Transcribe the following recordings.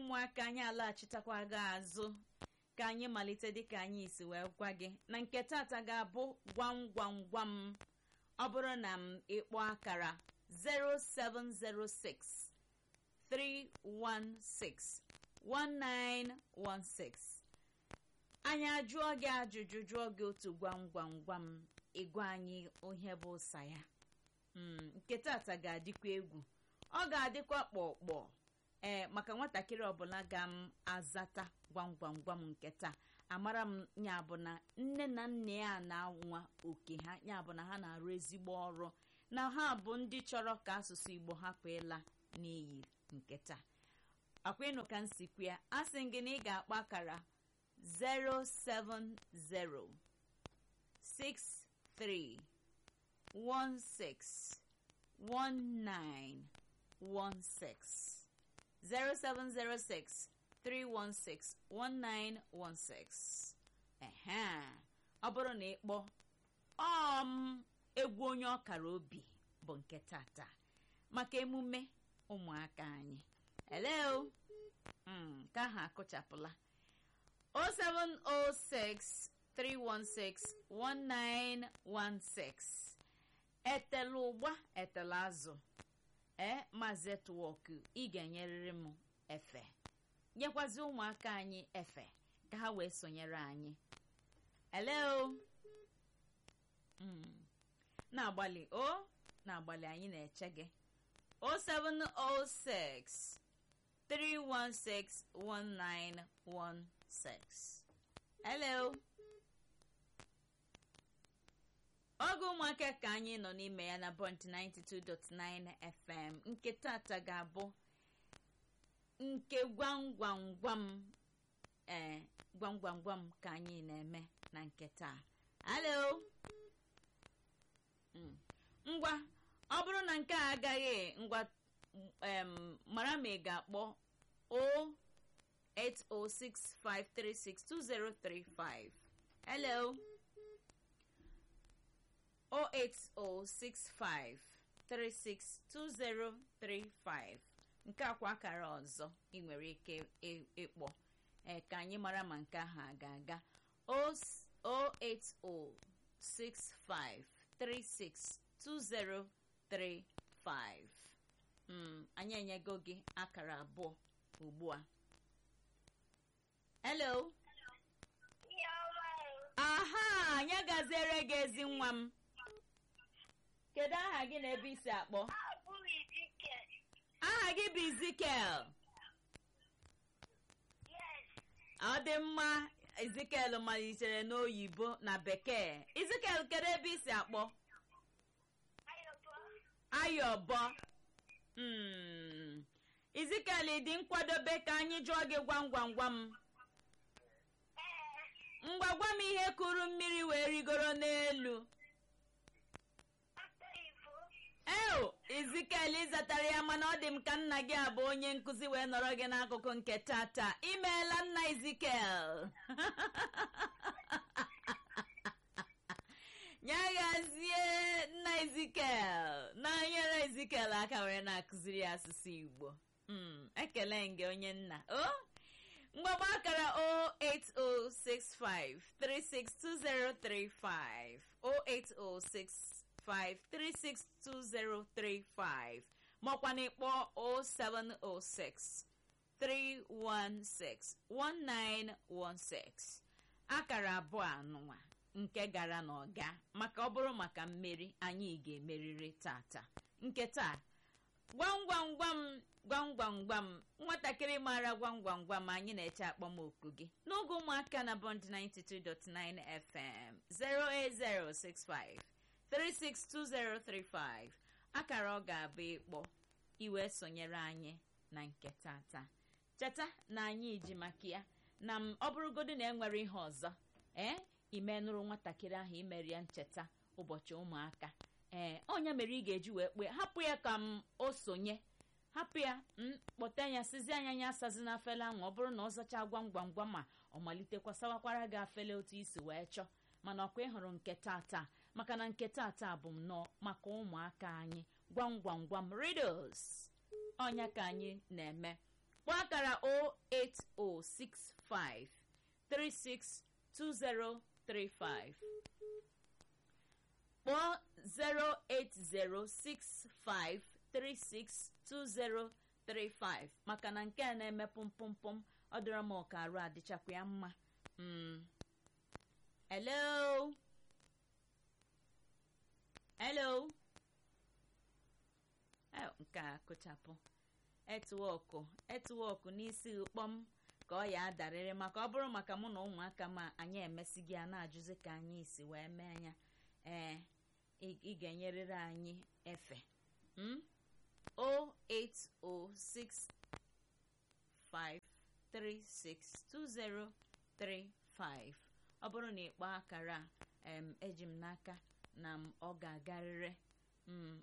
ụmụaka anyị alaghachitakwa gị azụ ka anyị malite dịka anyị si wee gwa gị na nke tata ga-abụ gwam gwam gwam ọ bụrụ na m ịkpọ akara 0706 316 1916 anyị ajụọ gị ajụjụ jụọ gị otu gwam gwam gwam ịgwa anyị ihe bụ ụsa ya nke tata ga-adịkwa egwu ọ ga-adịkwa kpọkpọ ee maka nwatakịrị ọbụla ga m azata gwam gwam gwam nke taa amara m ya bụ na nne na nna ya na-anwa oke ha ya bụ na ha na-arụ ezigbo ọrụ na ha bụ ndị chọrọ ka asụsụ igbo hapụ ịla n'iyi nke taa akwa ịnụ ka nsikwu ya a sị gị na ị ga-akpọ akara 070 63 16 1916 0706 316 1916 ehe ọ bụrụ na ịkpọ ọm egwu onye ọkara obi bụ nke tata maka emume ụmụaka anyị hello ka ha akụchapụla 0706 316 1916 etela ụgba etela azụ ee maazị etwọk ị ga-enyerịrị m efe nyekwazi ụmụaka anyị efe ka ha wee sonyere anyị hello na-agbalị o na-agbalị anyị na-eche gị 0706 316 1916 hello oge ụmụaka ka anyị nọ n'ime ya na bọnt 92.9 fm nke tata ga-abụ nke gwam gwam gwam ee gwam gwam gwam ka anyị na-eme na nke taa alo ngwa ọ bụrụ na nke a agaghị ngwa mara ma ị ga-akpọ 08065362035 hello 08065362035 nke akwa akara ọzọ ị nwere ike ịkpọ ee ka anyị mara ma nke ahụ a ga-aga 08065362035 anyị enyego gị akara abụọ ugbu a hello aha anyị gaziere gị ezi nwa m kedu aha gị na ebe isi akpọ aha gị bụ izikel ọ dị mma izikel malitere n'oyibo na bekee izikel kedu ebe isi akpọ ayọbọ izikel dị nkwadobe ka anyị jụọ gị gwam gwam gwam ngwa gwa m ihe kuru mmiri wee rigoro n'elu eo izikel ịzatara ya mana ọ dị m ka nna gị abụ onye nkụzi wee nọrọ gị n'akụkụ nke tata imeela nna izikel nyaghazie nna izikel na-anyere izikel aka were na-akụziri ya asụsụ igbo ekele gị onye nna o mgbagba akara 08065362035 08065362035 makwa na ịkpọ 0706 316 1916 akara abụọ anụnwa nke gara n'ọga maka ọ bụrụ maka mmeri anyị ga-emerịrị tata nke taa gwam gwam gwam gwam gwam gwam nwatakịrị maara gwam gwam gwam anyị na-eche akpọmoku gị n'oge ụmụaka na bond 92.9 fm 08065 362035 akara ọ ga-abụ ịkpọ iwe sonyere anyị na nke tata cheta na anyị ji maka ya na m ọ bụrụgodu na enwere ihe ọzọ ee imenụrụ nwatakịrị ahụ imeri ya ncheta ụbọchị ụmụaka ee onye mere ị ga-eji wee kpee hapụ ya ka m o sonye hapụ ya kpọta ya sizi anya ya asazi na afele ahụ ọ bụrụ na ọ zachaa gwam gwam gwam ma ọ malitekwa sawakwara gị afele otu isi wee chọọ mana ọkwa ịhụrụ nke tata maka na nke tata bụ nnọọ maka ụmụaka anyị gwam gwam gwam riddles ọnya ka anyị na-eme kpọọ akara 08065 362035 kpọọ 08065362035 maka na nke a na-eme pụmpụmpụm ọ dịrọ m ọka arụ adịchakwa ya mma Mm. hello hello Eh, nke a kụchapụ etwọkụ etwọkụ n'isi ụkpọm ka ọ ya adarịrị maka ọ bụrụ maka mụ na ụmụaka ma anyị emesighị ya na-ajụzi ka anyị si wee mee ya ee ị ị ga-enyerịrị anyị efe mm? 08065362035 ọ bụrụ na ịkpọ akara em eji m n'aka na m ọ ga-agarịrị mm,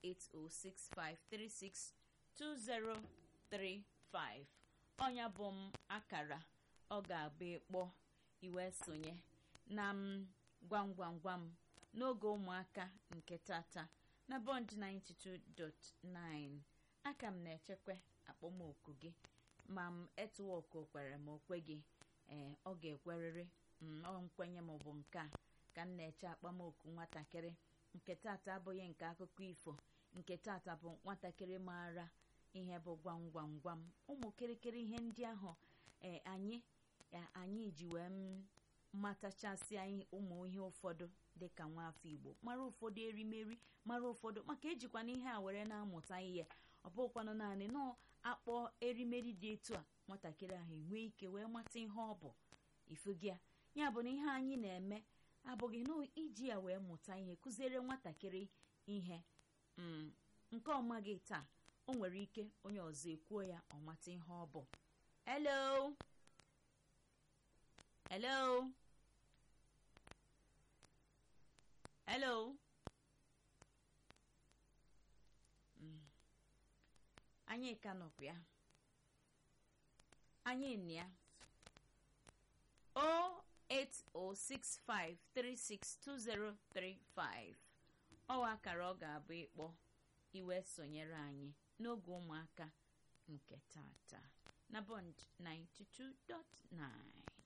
08065362035 ọnya bụ m akara ọ ga-abụ ịkpọ iwe sonye na m gwam gwam gwam n'oge ụmụaka nke tata na bond 92.9 aka m na-echekwa akpọmoku gị ma m etuwọkụ kwere ma okwe gị ee ọ ga-ekwerịrị ọ nkwenye m bụ nke a ka m na-eche akpamoku nwatakịrị nke tata abụghị nke akụkọ ifo nke tata bụ nwatakịrị maara ihe bụ gwam gwam gwam ụmụ kịrịkịrị ihe ndị ahụ ee anyị anyị ji wee matachasị anyị ụmụ ihe ụfọdụ dịka nwaafọ igbo mara ụfọdụ erimeri mara ụfọdụ maka ejikwana ihe a were na-amụta ihe ọ bụkwanụ naanị nọ akpọ erimeri dị etu a nwatakịrị ahụ enwee ike wee mata ihe ọ bụ ifugi ya ya bụ na ihe anyị na-eme abụghị na iji ya wee mụta ihe kụziere nwatakịrị ihe nke ọmaghị taa o nwere ike onye ọzọ ekwuo ya ọ mata ihe ọ bụ hello hello hello anyị ka nọkwa ya anyị nị ya 08065362035 ọwa akara ọ ga-abụ ịkpọ iwe sonyere anyị n'oge ụmụaka nke tata na bond 92.9